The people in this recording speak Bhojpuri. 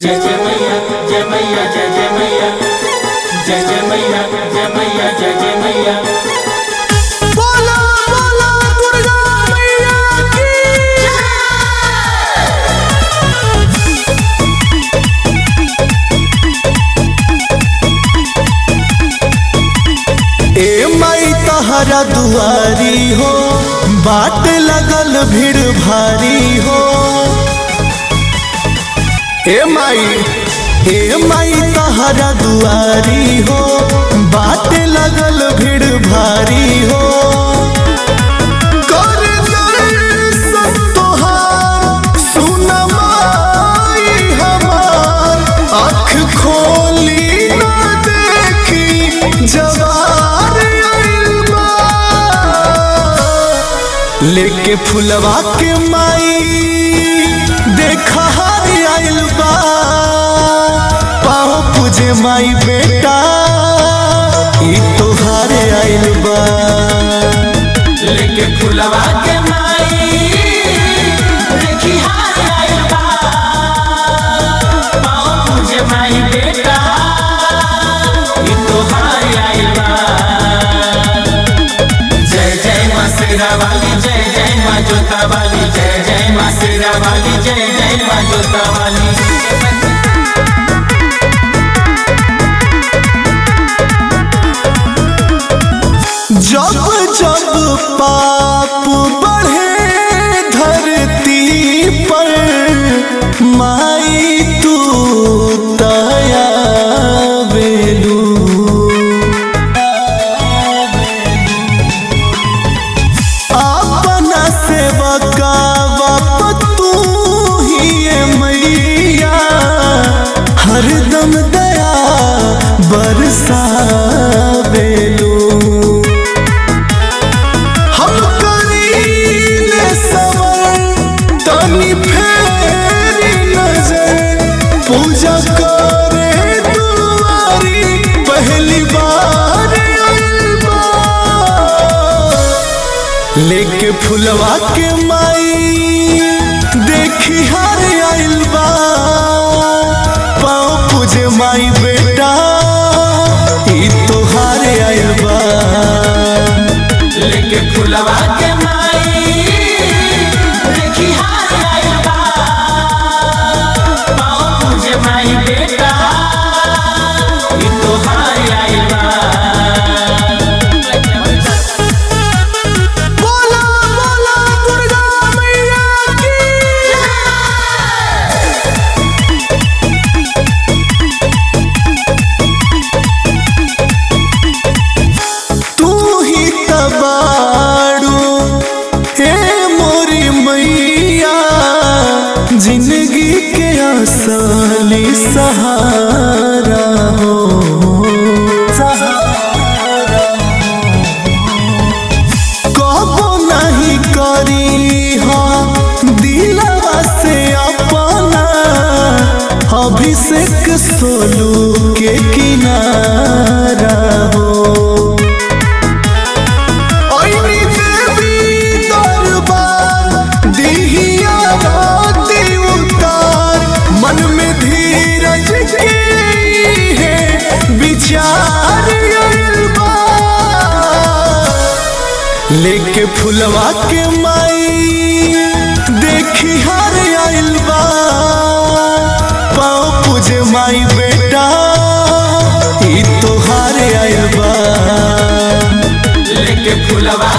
जय जय मैया जय मैया जय जय मैया जय जय मैया जय मैया जय जय मैया बोला बोला दुर्गा मैया की ए माई तहरा दुआरी हो बाट लगल भीड़ भारी हो ए माई ए माई तहरा दुआरी हो बाट लगल भीड़ भारी हो कर दर्शन तोहार, सुन माई हमार, आँख खोली ना देखी जवार आइल बा। लेके फुलवा के माई देखा हार आइल बा पाँव पूजे माई बेटा ई तोहार आइल बा लेके फुलवा के माई देखी हार आइल बा पाँव पूजे माई बेटा ई तोहार आइल बा जय जय माँ शेरा वाली जय जय माँ जोता वाली जय जय माँ शेरा वाली जय जय माँ जोता वाली जब जब पाप बढ़े धरती पर माई तू दया बेलू अपना सेवका बाप तू ही है मैया हरदम दया बरसा बेलू हम करीले सवर तनी फेरी नजर पूजा करे दुआरी पहली बार आइल बा। लेके फुलवा के माई देखी हार आइल बा पाँव पूजे माई बेटा ई तोहार आइल बा लेके फुलवा के माई देखी हार आइल बा पाँव पूजे माई बेटा ई तोहार आइल बा बोला बोला दुर्गा मैया की तू ही तबाड़ू हे मोरी मैया जिंदगी के असली सहारा हो सहारा कबो नहीं करी हो दिलवा से अपना अभिषेक सोलू के किनारा हो ओइनी देवी दरबार दिहिया राती उतार मन में धीरज के है विचार आइल बा। लेके फुलवा के माई देखी हार आइल बा पाँव पूजे माई बेटा ई तोहार आइल बा लेके फुलवा